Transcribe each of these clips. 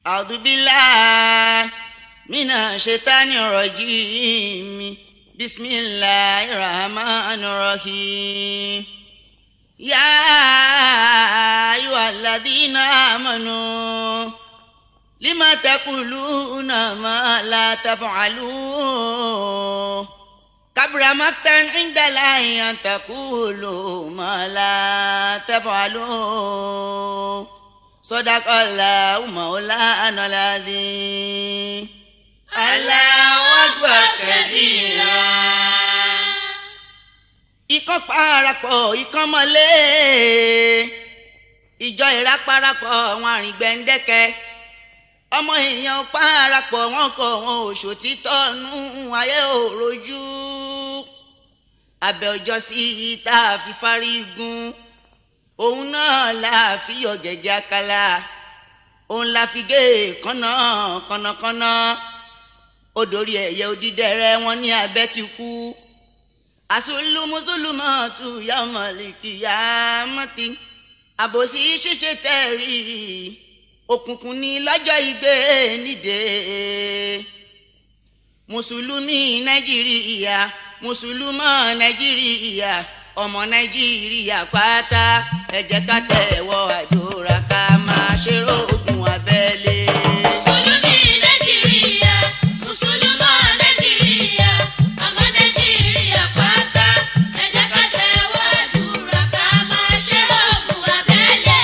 أعوذ بالله من الشيطان الرجيم بسم الله الرحمن الرحيم يا أيها الذين آمنوا لما تقولون ما لا تفعلون كبر مقتا عند الله أن تقولوا ما لا تفعلون صدق الله مولانا العظيم الله أكبر كبيرا ikán parapọ̀ ikán mọ́lé ìjọ ìráparapọ̀ àwọn àrìngbẹ̀ndẹ́kẹ́ ọmọ èèyàn parapọ̀ wọn kọ wọn òṣò títọ́ nú ayé òrojú abẹ́ ọjọ́ sí tá a fi fárígun òun náà la fi yọ gẹ́gẹ́ àkàlà òun la fi gé kànnà kànnàkànnà odòrí ẹ̀yẹ odídẹrẹ́ wọn ní abẹ́ ti kú àsùlùmùsùlùmọ̀tù yàmọ̀lìkì yàmọ̀tì àbòsí ṣíṣe tẹ̀rí òkùnkùn ní lọ́jọ́ ìgbé nídè mùsùlùmí nàìjíríà mùsùlùmọ́ nàìjíríà ọmọ nàìjíríà pátá ẹ jẹ́ ká tẹ̀wọ́ àdúrà ká máa ṣe rògùn abẹ́lé. Mùsùlùmí Nàìjíríà, Mùsùlùmọ́ Nàìjíríà, ọmọ Nàìjíríà pátá, ẹ jẹ́ ká tẹ̀wọ́ àdúrà ká máa ṣe rògùn abẹ́lé.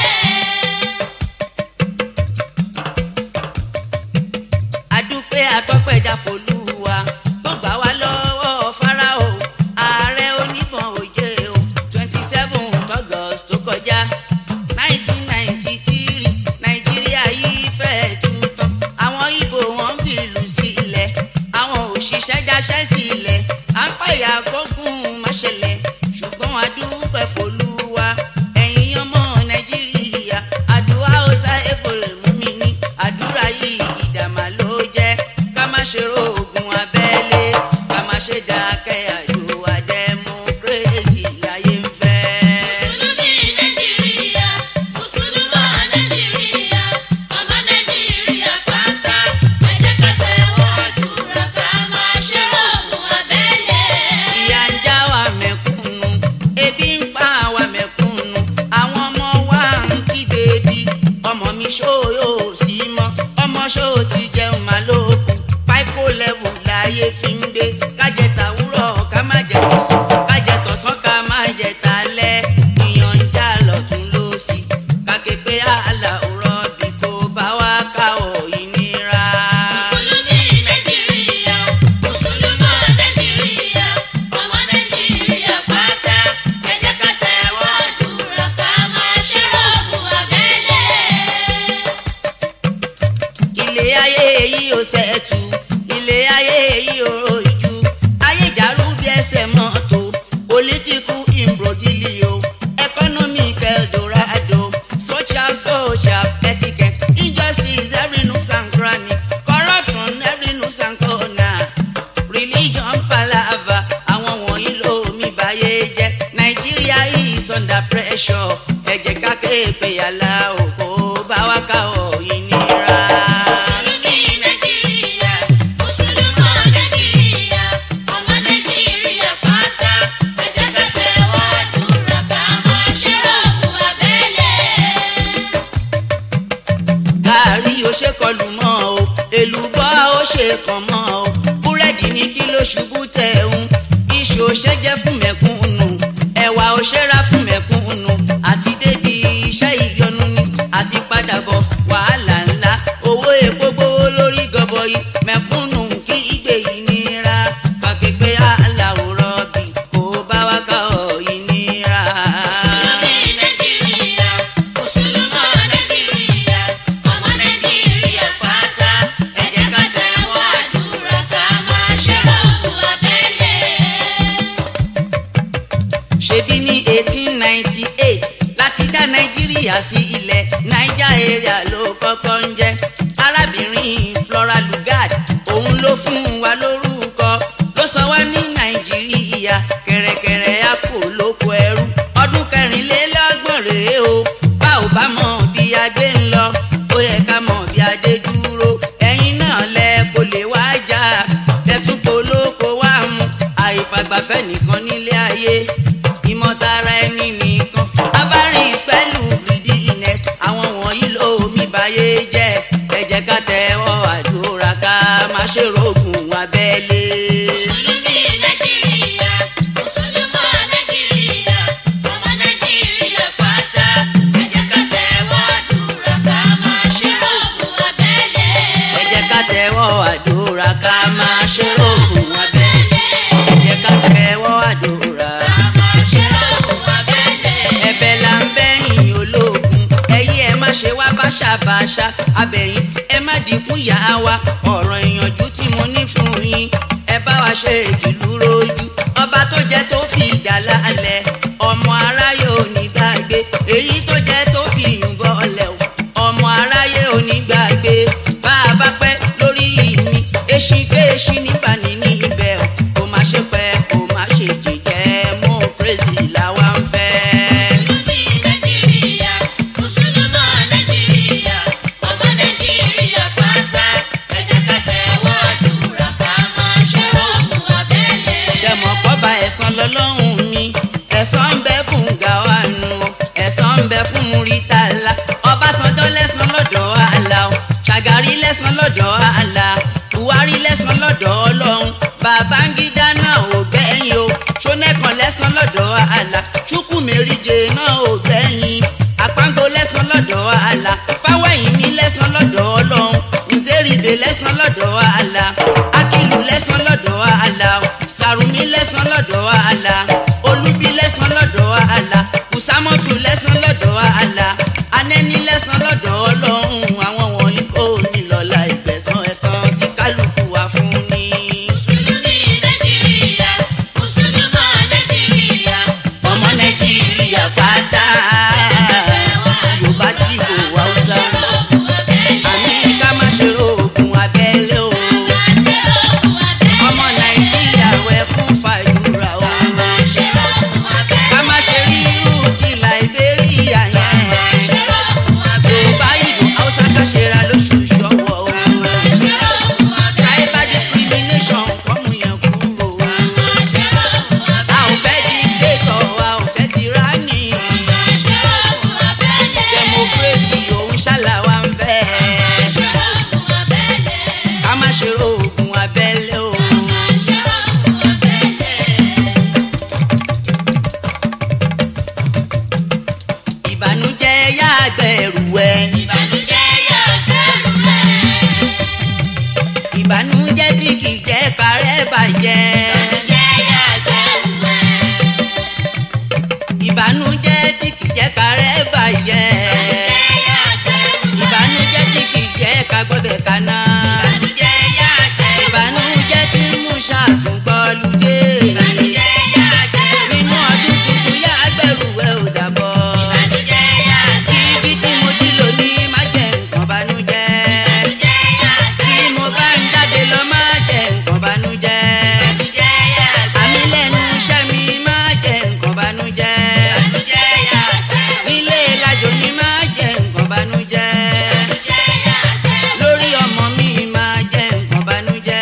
adúpẹ́ atọ́pẹ́dá folúwa tó gbà wá lọ́wọ́ farao ààrẹ oníbọn òye o twenty seven august tó kọjá nineteen ninety three nàìjíríà yìí fẹ́ẹ́ tuntun àwọn ibo wọn fi ìlú sílẹ̀ àwọn òṣìṣẹ́ dáṣẹ́ sílẹ̀ à ń pàyà kókùn máṣẹlẹ̀ ṣùgbọ́n adúpẹ́ folúwa ẹ̀yin ọmọ nàìjíríà àdúrà ó sá èkó rẹ̀ mú mi ní àdúrà yìí ìdààmú ló jẹ́ ká má ṣe rògùn abẹ́lé ká má ṣe dákẹ́ àdúrà democracy láyé ń fẹ́. Mùsùlùmí Nàìjíríà, Mùsùlùmọ́ Nàìjíríà, ọmọ Nàìjíríà pátá, ẹ jẹ́ ká tẹ̀wọ́ àdúrà ká máa ṣe rògùn abẹ́lé. ìyà ń já wa mẹ̀kúnnù ebi ń pa wa mẹ̀kúnnù àwọn ọmọ wa ń kígbe bí ọmọ mi ṣó yóò sí mọ́ ọmọ ṣó ti jẹun máa lókun páíkó lẹ́wù láyé fi ń gbé kájẹ tàwúrọ̀ ká má jẹ tọ̀sán kájẹ tọ̀sán ká má jẹ talẹ́ ìyàn ń já lọ́tún lọ́sì kàké pé àlà òrọ̀ bí kò bá wá ká ọ̀ ìnira. Mùsùlùmí Nàìjíríà, Mùsùlùmọ́ Nàìjíríà, ọmọ Nàìjíríà pátá, ẹ jẹ́ ká tẹ̀wọ́ àdúrà ká máa ṣe rògùn abẹ́lé. ilé ayé yìí ò sẹ́ẹ̀tù ilé ayé yìí ò rojú ayé ìdàrú bí ẹsẹ̀ mọ́tò political imbroglio economic eldorado social social etiquette injustice every nook and cranny corruption every nook and corner religion palava àwọn wọ̀nyí ló mi báyé jẹ́ nàìjíríà is under pressure ẹ jẹ́ ká kéèpé yàrá òkò bá wá ká ọ̀ ìnira. Mùsùlùmí Nàìjíríà, Mùsùlùmọ́ Nàìjíríà, ọmọ Nàìjíríà pátá, ẹ jẹ́ ká tẹ̀wọ́ àdúrà ká máa ṣe rògùn abẹ́lé. gàárì ó ṣe kọlù mọ́ o èlùbọ́ ó ṣe kàn mọ́ o búrẹ́dì ní kí ló ṣubú tẹ̀hún iṣu ó ṣe jẹ́ fún mẹ̀kúnnù ẹ̀wà ó ṣe ra fún mẹ̀kúnnù àti dédi iṣẹ́ ìyọnu ni àti padà bọ̀ wàhálà ńlá owó epo gbówó lórí gọbọi mẹ̀kúnnù kí ìgbé yìí nira kàkékè aláwòrán bí kò bá wá ká ọ̀ ìnira. Mùsùlùmí Nàìjíríà, Mùsùlùmọ́ Nàìjíríà, ọmọ Nàìjíríà pátá, ẹ jẹ́ ká tẹ̀wọ́ àdúrà ká máa ṣe rògùn abẹ́lé. ṣebí ní eighteen ninety eight láti dá nàìjíríà sí ilẹ̀ niger area ló kọ́kọ́ ń jẹ́ arábìnrin flora lugard òun ló fún wa lórúkọ ló sọ wá ní nàìjíríà kẹ̀rẹ̀kẹ̀rẹ̀ àpò lóko ẹrú ọdún kẹrìnlélọ́gbọ̀n rèé o bá ò bá mọ̀ bí adé ń lọ ó yẹ ká mọ̀ bí adé dúró. jẹ́ ẹ jẹ́ ká tẹ́wọ́ àdúrà ká má ṣe rògùn abẹ́lé. Mùsùlùmí Nàìjíríà, Mùsùlùmọ́ Nàìjíríà, ọmọ Nàìjíríà pátá. Ẹ jẹ́ ká tẹ́wọ́ àdúrà ká máa ṣe rògùn abẹ́lé. ẹ jẹ́ ká tẹ́wọ́ àdúrà ká má ṣe rògùn abẹ́lé. ẹ jẹ́ ká tẹ́wọ́ àdúrà. Ká máa ṣe rògùn abẹ́lé. ẹ̀bẹ̀ là ń bẹ̀yìn ológun ẹ̀yin ẹ má ṣe wá báṣabàṣa abẹ̀yìn ẹ má dínkù yá wa ọ̀rọ̀ ìyànjú tí mo ní fún yín ẹ bá wa ṣe ìdìlú rojú ọba tó jẹ́ tó fi ìdá lálẹ́ ọmọ aráyé ò ní gbàgbé èyí tó jẹ́ tó fi ìyùnbọ̀ ọlẹ̀ o ọmọ aráyé ò ní gbàgbé bá a bá pẹ́ lórí mi èsì pé èsì nípa níní ibẹ̀ o kò má ṣe pẹ́ kò má ṣe jìjẹ́ mú kérésì làwa ń fẹ́. Mùsùlùmí Nàìjíríà, Mùsùlùmọ́ Nàìjíríà, ọmọ Nàìjíríà pátá. Ẹ jẹ́ ká tẹ́wọ́ àdúrà ká máa ṣe rògùn abẹ́lé. ṣe mọ̀ kọ́ba ẹ̀san lọ́lọ́run mi ẹ̀san ń bẹ fún gàwánu ẹ̀san ń bẹ fún muritala ọbásanjọ́ lẹ́san lọ́dọ̀ àlà o ṣàgárí lẹ́san lọ́dọ̀ àlà buhari lẹ́san lọ́dọ̀ ọlọ́run babangida náà ò gbẹ̀yìn o ṣónẹ́kan lẹ́san lọ́dọ̀ àlà chukwumerije náà ò gbẹ̀yìn àpáńgó lẹ́san lọ́dọ̀ àlà fáwẹ́yìn mi lẹ́san lọ́dọ̀ ọlọ́run nzeribe lẹ́san lọ́dọ̀ àlà akílù lẹ́san lọ́dọ̀ àlà sàrùmí lẹ́san lọ́dọ̀ àlà olúbi lẹ́san lọ́dọ̀ àlà kùsámọ́tù lẹ́san lọ́dọ̀ àlà anẹ́ni lẹ́san lọ́dọ̀ ọlọ́run àwọn wọ̀nyí kò ní lọ́la ìgbẹ̀san ẹ̀san tí kálukú wà fún ni. Mùsùlùmí Nàìjíríà, Mùsùlùmọ́ Nàìjíríà, ọmọ nàìjíríà pátá yorùbá tí kò wá hausa rògùn abẹ́lé. àmì ká má ṣe rògùn abẹ́lé o ọmọ nàìjíríà wẹ̀ kún fàdúrà o ká má ṣe rí irú ti liberia yẹn yorùbá ìlú hausa ká ṣe ra lóṣooṣù ọwọ́ o tribal discrimination kọ́mú yẹn kúrò a ò fẹ́ dictator a ò fẹ́ tyranny democracy òun ṣàlàwà ń fẹ́ ká má ṣe rògùn abẹ́lé o. ìbànújẹ́ yá àgbẹ̀rù ẹ̀ ìbànújẹ́ tí kì í jẹ́ kárẹ́ bàjẹ́ ìbànújẹ́ tí kì í jẹ́ kárẹ́ bàjẹ́ ìbànújẹ́ tí kì í jẹ́ kagbọ́dẹ̀ kaná ìbànújẹ́ tí mú ṣàṣùgbọ́lùdé nínú ọdún tuntun yá àgbẹ̀rù ẹ̀ ò dàbọ̀ ibi tí mo ti lò ní má jẹ́ nǹkan bànújẹ́ bí mo bá ń jáde lọ má jẹ́ nǹkan bànújẹ́ àmì lẹ́nu iṣẹ́ mi má jẹ́ nǹkan bànújẹ́ nílé ìlàjò mi má jẹ́ nǹkan bànújẹ́ lórí ọmọ mi má jẹ́ nǹkan bànújẹ́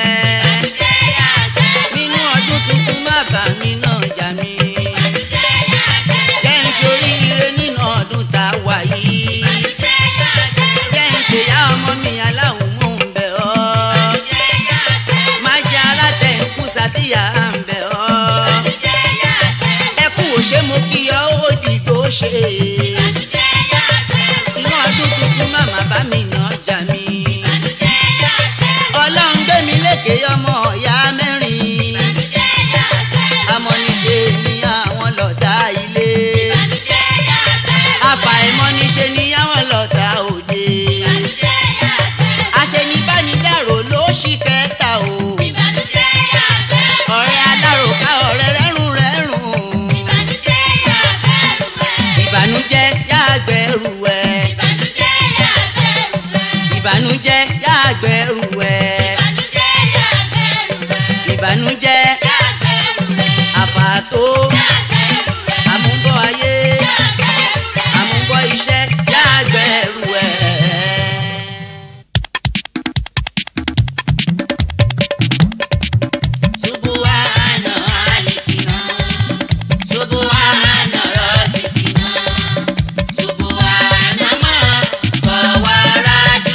nínú ọdún tuntun má bà mí náà jà mí jẹ́ ń ṣoríire nínú ọdún tá a wà yìí jẹ́ ń ṣèyá ọmọ mi aláwọ̀ mò ń bẹ̀ ọ́ má jẹ́ alátẹ̀kù sátìyà ń bẹ̀ ọ́ ẹkú òṣè mo kí ọ ó dìgbò ṣe inú ọdún tuntun màmá bá mi náà jà mí ọlọ́run gbé mi lékè ọmọ ọ̀yá mẹ́rin amọ̀niṣe ni àwọn lọ́tà ilé àfàìmọ̀niṣe ni àwọn lọ́tà òde àṣenibánidàrò ló ṣì kẹta o ọ̀rẹ́ aláròká ọ̀rẹ́ rẹ́rùn rẹ́rùn ìbànújẹ́ yàgbẹ́rù ẹ̀ ìbànújẹ́ yàgbẹ́rù ẹ̀ ìbànújẹ́ àfàtó àmúbọ̀ ayé àmúbọ̀ iṣẹ́ yàgbẹ́rù ẹ̀. Subuhana alikina, Subuhana rasikina, Subuhana ma sawara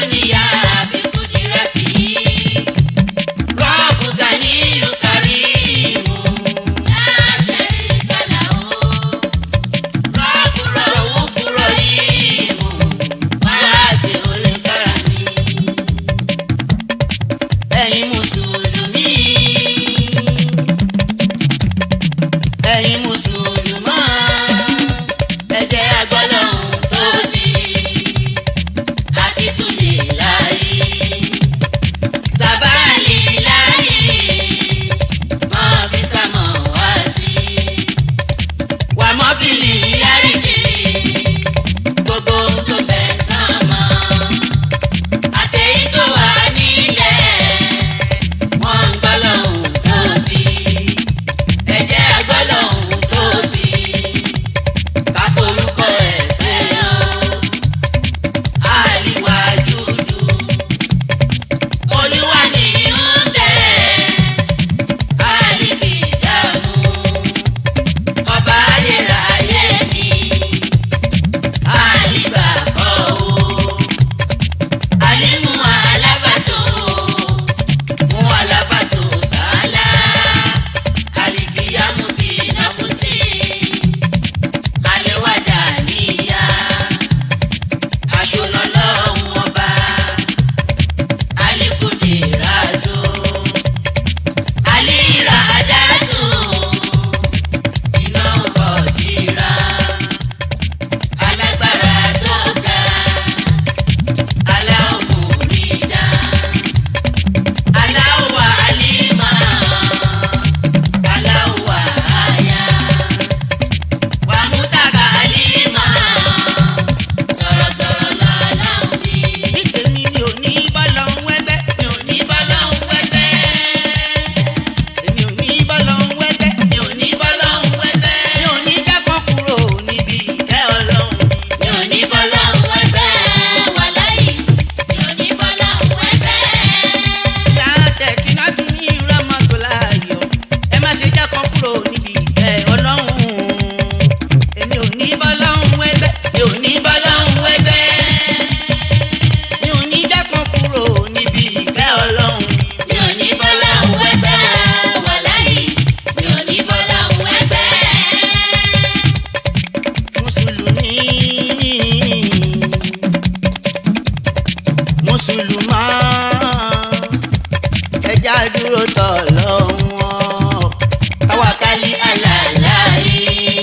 ẹja dúró tọ̀ lọ́wọ́ káwákálí alàlàyé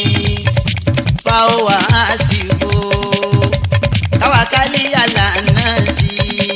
fáwọ́ àsìkò káwákálí alànàsì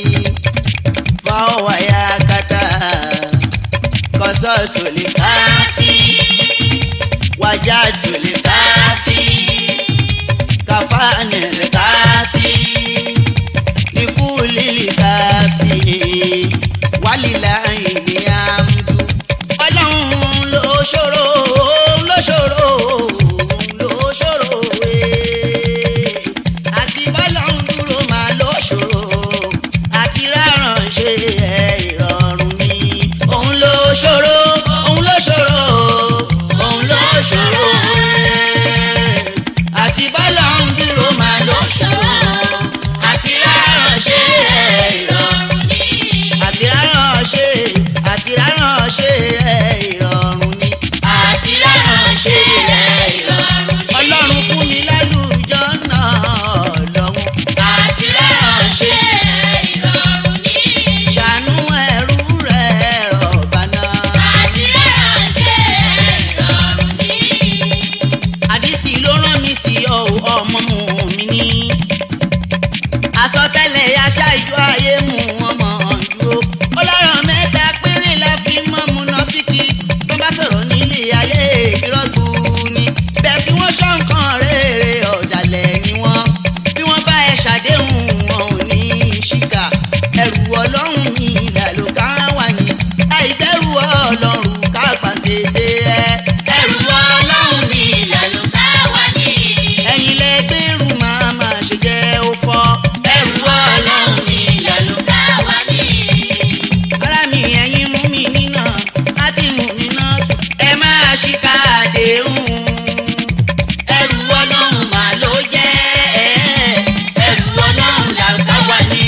fáwọ́ àyàkátà kọ́sọ́ tó lè káfí wájà tó lè káfí kàfáàní lè káfí likuli káfí wálìlà ìní àmdù ọlọ́run ló ṣòro ló ṣòro ló ṣòro ee àti bọ́lọ́run dúró máa ló ṣòro àti rárán ṣe ẹ̀ ìrọ̀rùn ni òun ló ṣòro òun ló ṣòro òun ló ṣòro ee àti bọ́lọ́run dúró máa ló ṣòro àti rárán ṣe ẹ̀ ìrọ̀rùn ni àti rárán ṣe àti rárán ṣe ẹ̀ ìrọ̀rùn ni àti rárán ṣe ẹ̀ ìrọ̀rùn ni. ọlọ́run fún mi lálùjọ náà lọ́wọ́ àti rárán ṣe ẹ̀ ìrọ̀rùn ni. ṣàánú ẹrú rẹ̀ rọ̀bà náà. àti rárán ṣe ẹ̀ ìrọ̀rùn ni. àdìsí ló rán mi sí ọ ọmọ mu mi ní. àsọtẹ́lẹ̀ aṣá ìjọ ayé mu ọmọ dúró. ó lọ́rọ̀ mẹ́ta péré la fi mọ́ múnáfíkì tó bá sọ̀rọ̀ nílé ayé ìrọ́gbù ni. bẹ́ẹ̀ fi wọ́n ṣọ́ nǹkan rere ọ̀dàlẹ̀ ni wọ́n. bí wọ́n bá ẹ ṣàdéhùn wọn ò ní í ṣìkà. ẹrù ọlọ́run ní ìlàló ká wà ní. àìbẹ̀rù ọlọ́run ká pàǹtẹ̀tẹ̀ ẹ. ẹrù ọlọ́run ní ìlàló ká wà ní. ẹ̀yin lẹ gbèrú máa máa ṣe jẹ́ ó fọ́. ẹrù ọlọ́run ní ìlàló ká wà ní. ara mi ẹ̀yin mú mi níná láti mú mi ná ẹ máa ṣìkà àdéhùn. ẹrù ọlọ́run mà ló jẹ́ ẹrù ọlọ́run làlùkà wà ní.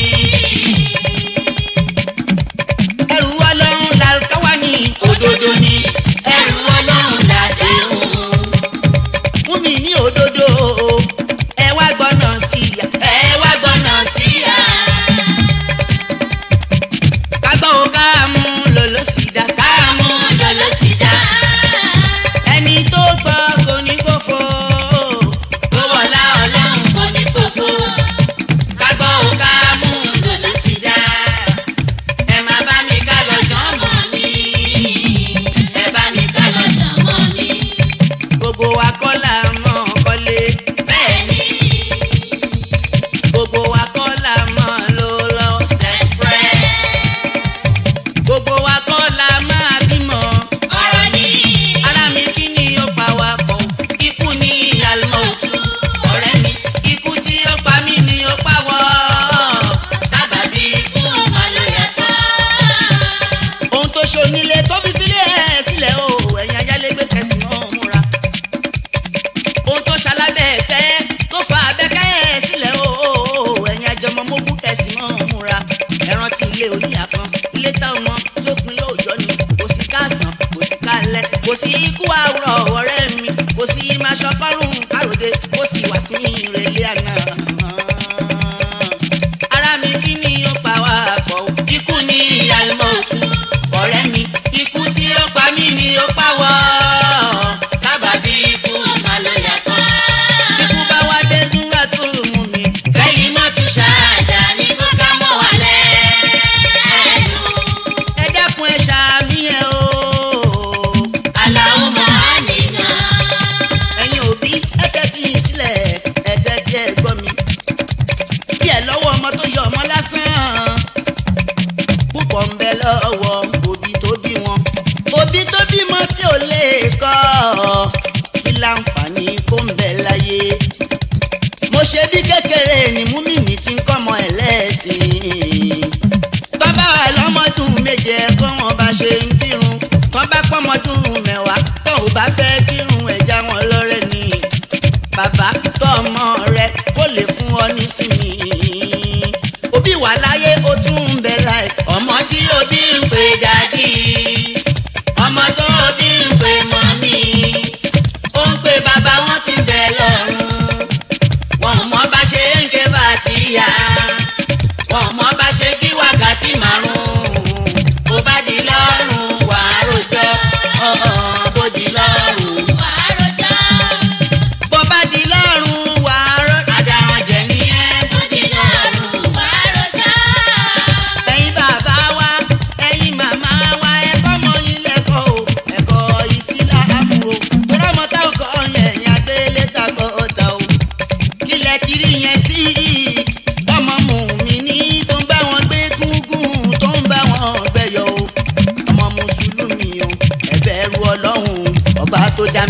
ẹrù ọlọ́run làlùkà wà ní òdodo ní ẹrù ọlọ́run làdéhùn fún mi ní òdodo ẹ wá gbọ́nà sí i ẹ wá gbọ́nà sí i kágbọ́ o ká mú lòló sí i dá ká mú lòló sí i dá ẹni tó gbọ́ kò ní gbófo tó wọlá ọlọ́run kò ní gbófo kágbọ́ o ká mú lòló sí i dá ẹ má bá mi ká lọ jọ́ mọ́ mi ẹ bá mi ká lọ jọ́ mọ́ mi gbogbo wa kọ́ la mọ̀ kọ́lé. bẹ́ẹ̀ni. gbogbo wa kọ́ la mọ̀ ló lọ sẹ́fúrẹ́. gbogbo wa kọ́ la máa bímọ. ọ̀rọ̀ ni. ara mi kí ni ó pa wa pọ̀ ikú ni àlùmọ̀ òtún ọ̀rẹ́ mi ikú tí ó pa mí ni ó pa wọ́ sábàbí ikú mà ló yàtọ̀. ohun tó ṣonílé tó fi filé ẹ̀ sílẹ̀ o ẹ̀yin ayálégbé kẹsì mọ́ múra ohun tó ṣalábẹ́ ẹ̀fẹ́ tó fa abẹ́kẹ́ ẹ̀ sílẹ̀ o ẹ̀yin ajọmọ mógún kẹsì mọ́ múra ẹran ti ilé oníyà kan ilé táwọn ọmọ tó pin lóòjọ́ ni kò sí káàsán kò sí kálẹ̀ kò sí ikú àwùrọ̀ ọ̀rẹ́ mi kò sí maṣọkọ́rùn káròdé kò sí wàsíù ìrẹ̀lẹ̀ àná ara mi kí ni ó pa wá pọ̀ o? ikú ni àlùmọ̀ òtún ọ̀rẹ́ mi ikú tí ó pa mí ni ó pa wọ́ sábàbí ikú mà ló yàtọ̀ ikú bá wá dé súnra tó mú mi kẹ́yìn má fi ṣáàdà ní kó ká mọ́ wà lẹ́nu ẹ dẹ́kun ẹ ṣàmì ẹ o aláwọ̀ mọ́ àníná ẹ̀yin òbí ẹ tẹ́tí sílẹ̀ ẹ tẹ́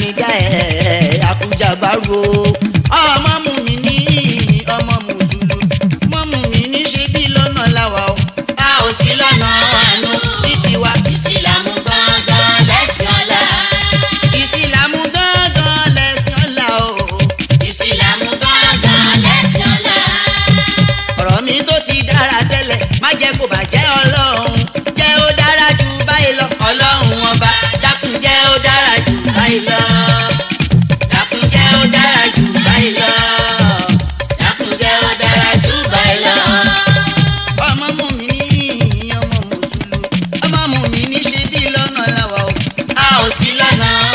mi dá ẹ̀ àkújà bárò ọmọ mú mi ní ọmọ mùsùlùmí ọmọ mú mi ní ṣe bí lọ́nà làwà o a ò sí lọ́nà àánú. ní tiwa ìsìlámù gangan lẹ́sìn ọ̀la. ìsìlámù gángan lẹ̀sìn ọ̀la o ìsìlámù gangan lẹ́sìn ọ̀la. ọ̀rọ̀ mi tó ti dára tẹ́lẹ̀ má jẹ́ kó bàjẹ́ ọlọ́run jẹ́ ó dára jù báyìí lọ ọlọ́run ọba dákun jẹ́ ó dára jù báyìí lọ dákun jẹ́ ó dára jù báyìí lọ dákun jẹ́ ó dára jù báyìí lọ. ọmọ mú mi ní ọmọ mùsùlùmí ọmọ mú mi ní ṣe bí lọ́nà làwà o a ò sí lọ́nà